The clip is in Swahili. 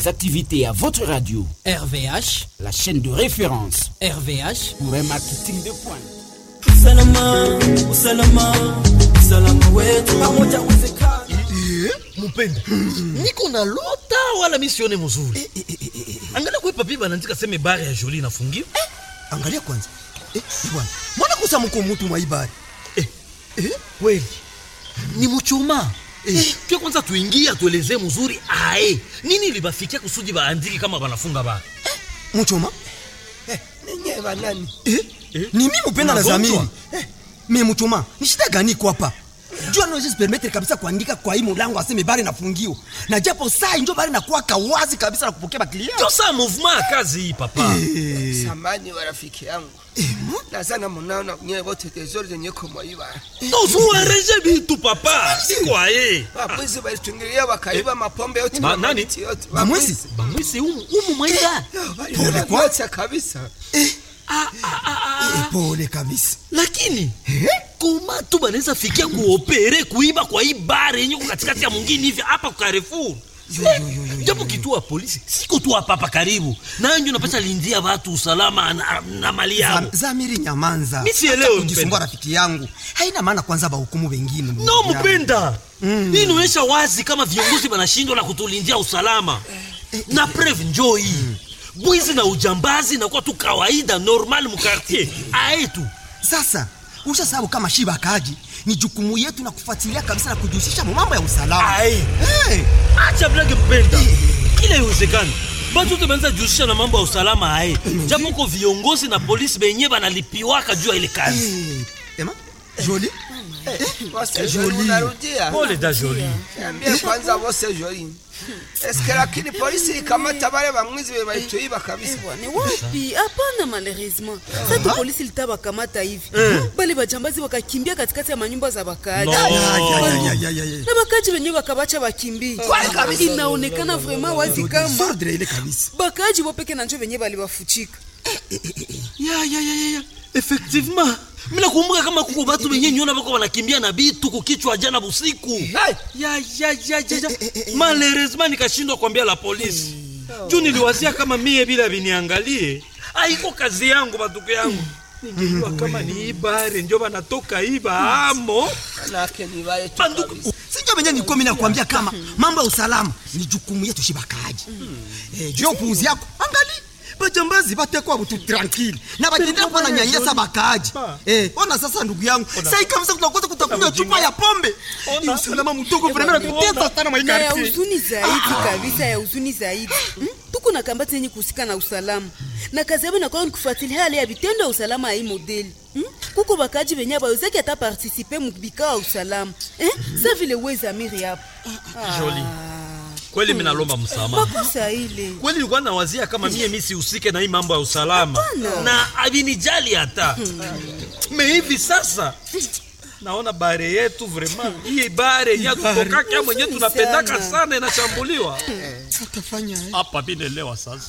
vos activités à votre radio. RVH, la chaîne de référence RVH pour un marketing de pointe. Usalama, usalama, usalama wetu pamoja uwezekana. Mupenda, niko na lota wala misione mzuri. Angalia kwa papi banaandika seme bare ya Jolie inafungiwa. Angalia kwanza. Eh, bwana. Mbona kusa mko mtu mwa ibari? Eh, eh, kweli. Ni mchuma. Eh, kia kwanza tuingie atuelezee mzuri ae. Nini libafikia kusudi baandike kama banafunga ba? Eh, mchuma? Eh, ninyi banani? Eh, eh, ni mimi Mupenda na Zamiri. Eh, mimi mchuma. Ni shida gani kwa hapa? jua naweza permettre kabisa kuandika kwa hii mulango aseme bari nafungiwa na japo saa injo bari nakuwa kawazi kabisa na kupokea baklia ndio saa movement ya kazi hii papa hey. samani wa rafiki yangu hey. na sana munaona nyewe wote tezori zenye kumwaiba tozuereje bitu papa sikwaye wabwizi balitungilia wakaiba mapombe yote Ma, nani yote bamwisi bamwisi umu umu mwaida pole kwa kabisa eh. Ah, ah, ah, ah. Pole kabisa. Lakini eh? koma tu banaweza fikia kuopere kuiba kwa hii bare yenye katikati ya mwingine hivi hapa kwa Carrefour. Japo kituo ya polisi siko tu hapa hapa karibu. Nanyo napata lindia watu usalama na, na mali yao. Zamiri nyamanza. Mimi sielewi kujisumbua rafiki yangu. Haina maana kwanza ba hukumu wengine. No mpenda. Mm. Hii inaonyesha wazi kama viongozi wanashindwa na kutulindia usalama. Na preuve njoo hii. Mm bwizi na ujambazi nakuwa tu kawaida normal mukartier aetu sasa usha sababu kama shiba kaji ni jukumu yetu na kufuatilia kabisa na kujihusisha mambo ya usalama hey. acha blage mpenda kila iwezekani batu te banza jihusisha na mambo ya usalama aye japo ko viongozi na polisi benye banalipiwaka juu ya ile kazi hey. ema joli pole da joli ambie kwanza wose joli eske lakini polisi ikamata bale bamwizi be balituiba kabisa ni wapi hapana malheureusement sasa polisi litabakamata hivi bale bajambazi wakakimbia katikati ya manyumba za bakaaji na bakaaji wenyewe wakabacha bakimbie inaonekana vraiment wazi kama bakaaji wopeke na njo wenyewe balibafuchika ya ya ya ya effectivement mina kumbuka kama kuko batu benye nyona bako banakimbia na bitu kukichwa jana busiku ya ya ya ya ya malheureusement nikashindwa kuambia la polisi juu niliwazia kama mie bila biniangalie aiko kazi yangu batuko yangu ningejua kama ni ibare njo banatoka iba amo banduku sinjo benye nilikuwa mimi nakwambia kama mambo ya usalama ni jukumu yetu shibakaji eh juu upuuzi yako angali bajambazi batekwa butu tranquille na batendea kuwa na nyanyasa bakaaji eh, ona sasa ndugu yangu sai kabisa tunakosa kutakunywa chupa ya pombe ni usalama mdogo vraiment tutesa sana na ya huzuni zaidi kabisa ya huzuni zaidi hmm? tuko na kambati yenye kuhusika na usalama na kazi yabo inakuwa ni kufuatilia hali ya vitendo ya usalama ya hii modeli hmm? kuko bakaji benye bawezaki hata partisipe mubikao ya usalama eh? sa vile wezamiri hapo Jolie kweli mimi nalomba msamaha. Makosa ile. Kweli nilikuwa nawazia kama mie mimi sihusike na hii mambo ya usalama. Na abinijali hata. Me hivi sasa naona bare yetu vraiment hii bare ya kutoka kama mwenyewe tunapendaka sana inashambuliwa. Utafanya hapa binelewa sasa.